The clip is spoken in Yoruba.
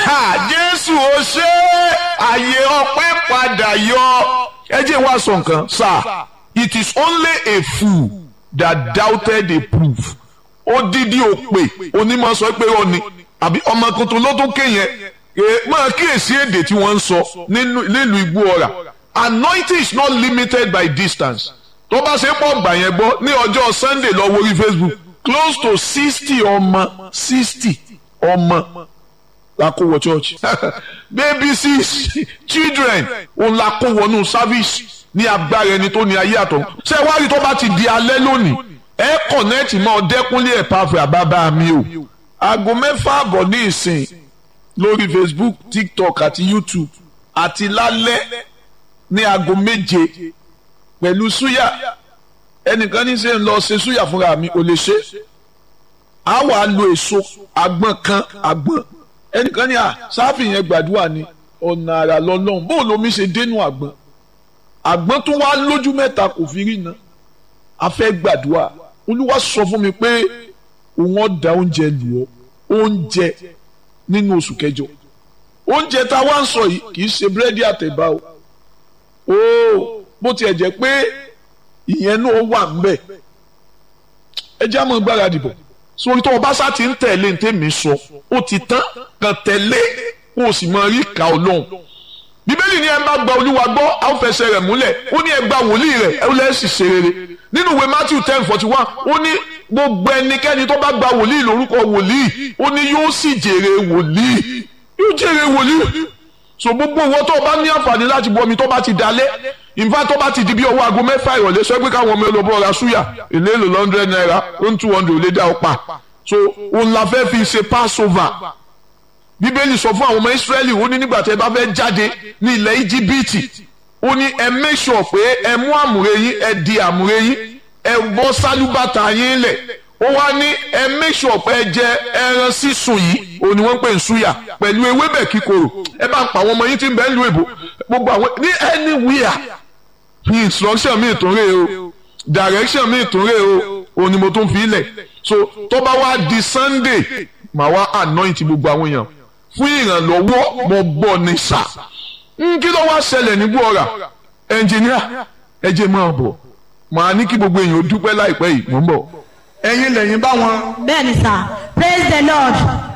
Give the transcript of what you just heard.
ha jésù ó ṣe àyè ọpẹ́ padà yọ ẹ jẹ́ wá sọ nǹkan sir it is only a fool that doubted a proof odidi òpè onímọ̀ sọ pé ó ní àbí ọmọ tuntun ló tún kéyẹn máa kíyèsí èdè tí wọ́n ń sọ nílùú igbó ọ̀rà anointing is not limited by distance tó bá ṣe pọ̀ gbà yẹn gbọ́ ní ọjọ́ sunday lọ wọrí facebook close to sixty ọmọ sixty ọmọ la kó wọ church baby six children òun la kó wọnú service ní agbára ẹni tó ní ayé àtọ̀ ṣé wá rí tó bá ti di alẹ́ lónìí ẹ kọ̀nẹ́ẹ̀tì mọ́ ọdẹ́kúnlé ẹ̀ pàfẹ́ àbábá mi o aago mẹ́fà àbọ̀ ní ìsìn lórí facebook tiktok àti youtube àti lálẹ́ ní aago méje pẹ̀lú súyà ẹnìkan ní sẹ́ ń lọ ṣe súyà fúnra mi ò lè ṣe á wà á lo èso àgbọn kan àgbọn ẹnìkan ní à sáfì yẹn gbàdúrà ni ọ̀nà àrà lọ́lọ́run bóun lomi ṣe dénú àgbọn àgbọn tó wá lójú mẹ́ta kò fi rí iná a fẹ́ gbàdúrà olúwa sọ fún mi pé òun ọ̀dà oúnjẹ lù ọ́ oúnjẹ nínú oṣù kẹjọ oúnjẹ tá a wá ń sọ yìí kì í ṣe búrẹ́dì àtẹ̀bá o ooo bó tiẹ̀ jẹ́ pé ìyẹn náà wà ńbẹ̀ ẹ jẹ́ àmọ́ gbáradì bọ̀ sórí tó o bá sá ti ń tẹ̀lé ní tèmi sọ ó ti tán kàn tẹ̀lé kó o sì mọ rí ìka ọlọ́run bíbélì ni ẹ bá gba olúwa gbọ́ a ó fẹsẹ̀ rẹ̀ múlẹ̀ ó ní ẹ gba wòlíì rẹ̀ ẹ lẹ́ sì ṣe rere nínú ìwé matthew ten forty one ó ní gbogbo ẹnikẹ́ni tó bá gba wòlíì lórúkọ wòlíì ó ní yóò sì jèrè wòlíì yóò jèrè wòlíì so gbogbo owó tó o bá ní àǹfààní láti bu omi tó bá ti dalẹ̀ ìfá tó bá ti di bí ọwọ́ aago mẹ́fà ìrọ̀lẹ́ sọ pé káwọn ọmọ ẹlòmọ́ ra súyà èlé èlò lọ́ndrẹ́d náírà ó ń two hundred ò lè dá ọ pa so òun la fẹ́ fi ṣe passover bíbélì sọ fún àwọn ọmọ ìsírẹ́lì ó ní nígbà tí ẹ bá fẹ́ jáde ní ilẹ̀ íjíbítì ó ní ẹ make sure pé ẹ mú àmùrè yín ẹ di àmùrè yín ẹ bọ́ sálúbàtà yín lẹ̀ ó wá ní ẹ make sure pé ẹ jẹ ẹran sísun yìí òun ni wọ́n ń pè ń súyà pẹ̀lú ewébẹ̀ kíkorò ẹ bá ń pa àwọn ọmọ yín tí ń bẹ ń lu èbò gbogbo àwọn ní anywhere instruction mi tún rè o direction mi tún rè o òun ni mo tún fi lẹ̀ so tó bá wá di sunday màá wá anoint gbogbo àwọn èèyàn fún ìrànlọ́wọ́ mo gbọ́ ní sà kí ló wá ṣẹlẹ̀ ní gbọ́ra ẹnjìníà ẹ jẹ́ máa bọ̀ màá ní kí gbogbo èèyàn ó dúpẹ́ láìpẹ́ yìí mò ń bọ̀ ẹ̀yin lẹ́yìn bá wọn. bẹ́ẹ̀ni sà praise the lord